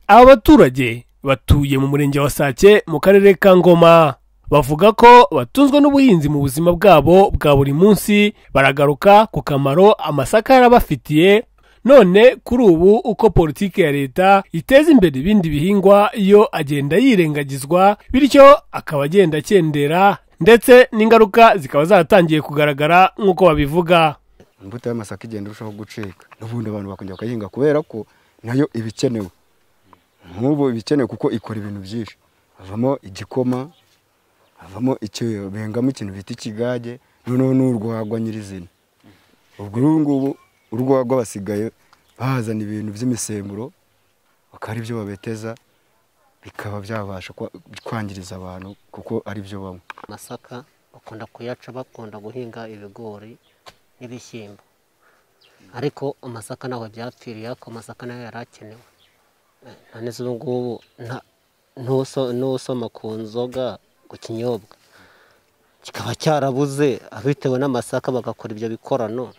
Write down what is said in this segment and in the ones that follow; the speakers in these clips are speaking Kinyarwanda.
aba baturage batuye mu murenge wa sake mu karere ka ngoma bavuga ko batunzwe n'ubuhinzi mu buzima bwabo bwa buri munsi baragaruka ku kamaro amasaka yarabafitiye none kuri ubu uko politiki ya leta iteza imbere ibindi bihingwa yo agenda yirengagizwa bityo akaba agenda akendera ndetse n'ingaruka zikaba zaratangiye kugaragara nk'uko babivuga imbuto y'amasaka igenda irushaho gucika n'ubundi abantu bakongera bakayihinga kubera ko nayo iba ikenewe nk'ubu iba ikenewe kuko ikora ibintu byinshi havamo igikoma havamo icyo bengamo ikintu bita ikigage noneho n'urwagwa nyirizina ubwo uru ngubu urwagwa basigaye bahazana ibintu by'imisemburo bakaba ari byo babeteza bikaba byabasha kwangiriza abantu kuko ari byo banywa amasaka bakunda kuyaca bakunda guhinga ibigori n'ibishyimbo ariko amasaka ntabwo byapfiriye ariko amasaka nayo yari akenewe none ubu ngubu n'usoma ku nzoga ku kinyobwa kikaba cyarabuze abitewe n'amasaka bagakora ibyo bikorano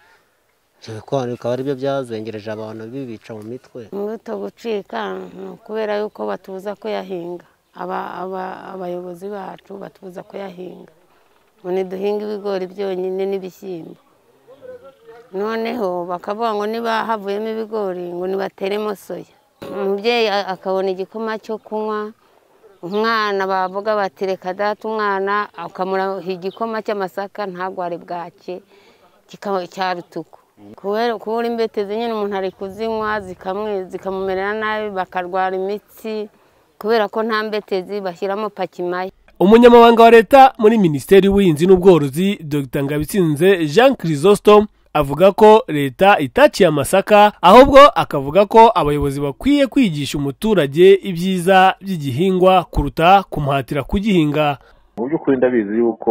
ibyo bikorano bikaba aribyo byazengereje abantu bibica mu mitwe imbuto gucika ni ukubera yuko batuza kuyahinga abayobozi bacu batuza kuyahinga ngo ntiduhinge ibigori byonyine n'ibishyimbo noneho bakavuga ngo niba havuyemo ibigori ngo nibateremo soya umubyeyi akabona igikoma cyo kunywa umwana bavuga bati reka data umwana ukamuraha igikoma cy'amasaka ntabwo ari bwake cya rutuku kubura imbetezi nyine umuntu ari kuzinywa zikamumerera nabi bakarwara imitsi kubera ko nta mbetezi bashyiramo pakimaya umunyamabanga wa leta muri minisiteri y'ubuhinzi n'ubworozi dr ngabitsinze jean chrysostome avuga ko leta itaciye amasaka ahubwo akavuga ko abayobozi bakwiye kwigisha umuturage ibyiza by'igihingwa kuruta kumuhatira kugihinga mu by'ukuri ndabizi yuko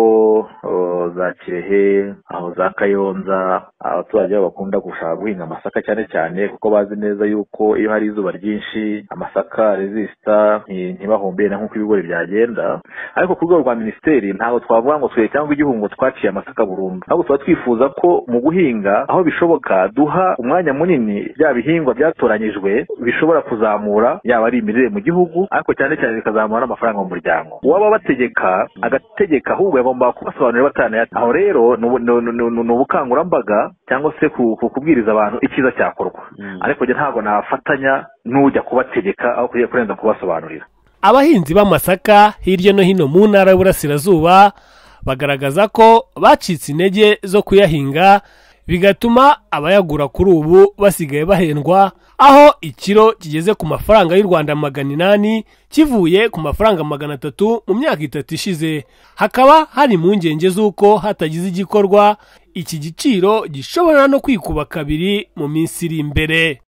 za kirehe aho za kayonza abaturage babo bakunda gushaka guhinga amasaka cyane cyane kuko bazi neza yuko iyo hari izuba ryinshi amasaka rezisita ntibahumbire na nk'uko ibigori byagenda ariko ku rwego rwa minisiteri ntabwo twavuga ngo twe cyangwa igihungo twaciye amasaka burundu ahubwo tuba twifuza ko mu guhinga aho bishoboka duha umwanya munini bya bihingwa byatoranyijwe bishobora kuzamura yaba ari imirire mu gihugu ariko cyane cyane bikazamura n'amafaranga mu muryango uwaba bategeka agategeka ahubwo yagomba kubasobanurira batanayata aho rero ni ubukangurambaga cyangwa se kubwiriza abantu icyiza cyakorwa ariko ntabwo nafatanya n'ujya kubategeka aho kugiye kurenza kubasobanurira abahinzi b'amasaka hirya no hino mu ntara y'uburasirazuba bagaragaza ko bacitse intege zo kuyahinga bigatuma abayagura kuri ubu basigaye bahendwa aho ikiro kigeze ku mafaranga y'u rwanda magana inani kivuye ku mafaranga magana atatu mu myaka itatu ishize hakaba hari impungenge z'uko hatagize igikorwa iki giciro gishobora no kwikuba kabiri mu minsi iri imbere